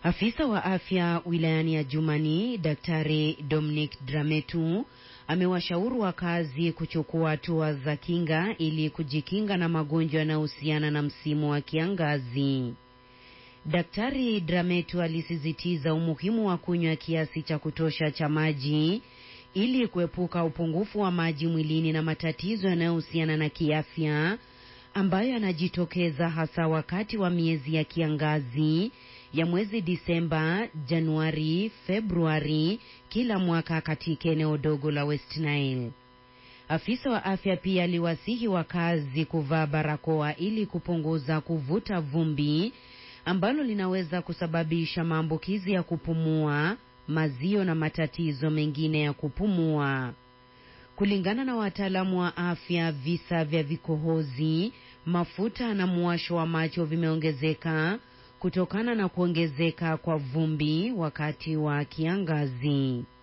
Afisa wa afya wilayani ya Jumani, Daktari Dominic Drametu amewashauri wakazi kuchukua hatua za kinga ili kujikinga na magonjwa yanayohusiana na msimu wa kiangazi. Daktari Drametu alisisitiza umuhimu wa kunywa kiasi cha kutosha cha maji ili kuepuka upungufu wa maji mwilini na matatizo yanayohusiana na kiafya ambayo yanajitokeza hasa wakati wa miezi ya kiangazi ya mwezi Disemba, Januari, Februari kila mwaka katika eneo dogo la West Nile. Afisa wa afya pia aliwasihi wakazi kuvaa barakoa ili kupunguza kuvuta vumbi ambalo linaweza kusababisha maambukizi ya kupumua, mazio na matatizo mengine ya kupumua. Kulingana na wataalamu wa afya, visa vya vikohozi, mafuta na muwasho wa macho vimeongezeka kutokana na kuongezeka kwa vumbi wakati wa kiangazi.